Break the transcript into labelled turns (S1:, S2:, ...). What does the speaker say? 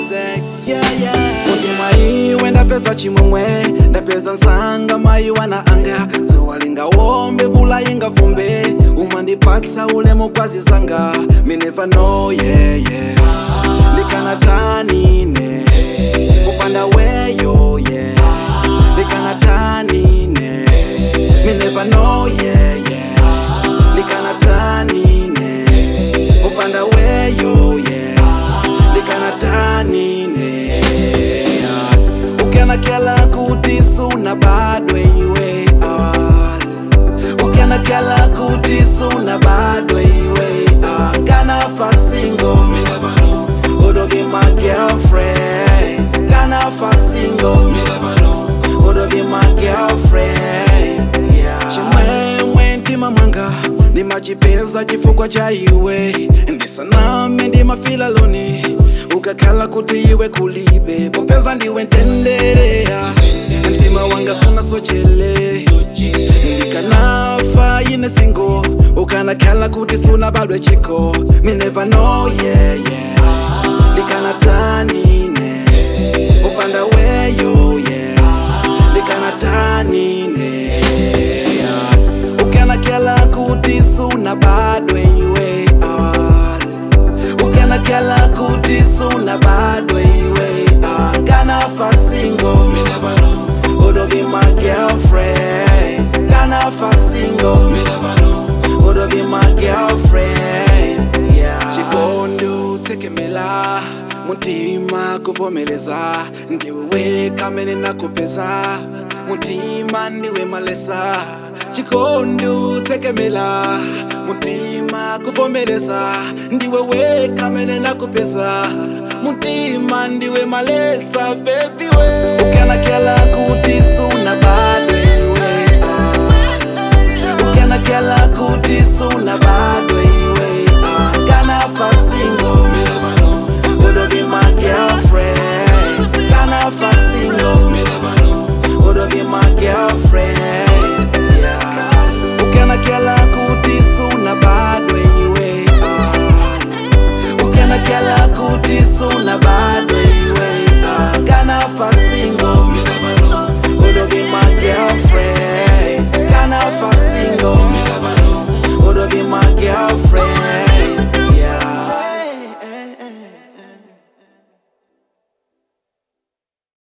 S1: music yeah, yeah. kuti mwaiwe ndapeza chimwemwe ndapeza nsanga mayi wana anga dzuwa lingawombe vula ingavumbe umandipatsa ulemu kwazi zanga me never know yeah, yeah. ndikanatanine kupanda weyo yeah. ndikanatanine me never know yeah, yeah. ndikanatanine kupanda weyo yeah. ndikanatanine ukanakala kuti suna badwe iwe ah. ukanakala kuti suna badwe iwe ah. nganafa single Would be my girlfriend nganafa single Would be my girlfriend yeah. chimwemwe mtima mwanga ndimachipeza chifukwa cha iwe ndisaname ndimafila loni ukakhala kuti iwe kulibe popeza ndiwe ntendereya mtima wanga sunasochele ndikanafa ine singo ukanakhala kuti sunabadwe chiko me never know yeah, yeah. ndikanatanine upanda weyo yeah. ndikanatanine yeah. ukanakhala kuti sunabadwe iwe ah. ukanakhala kuti sunabadwe iwe ah. nganafa single Would be my girlfriend nganafa single Would be my girlfriend yeah. chikondi tsekemela mutima kuvomeleza ndiwe weka mene nakupeza mutima ndiwe malesa chikondi tsekemela mutima kuvomeleza ndiwe weka mene nakupeza mutima ndiwe malesa baby we ukanakela kuti sunaba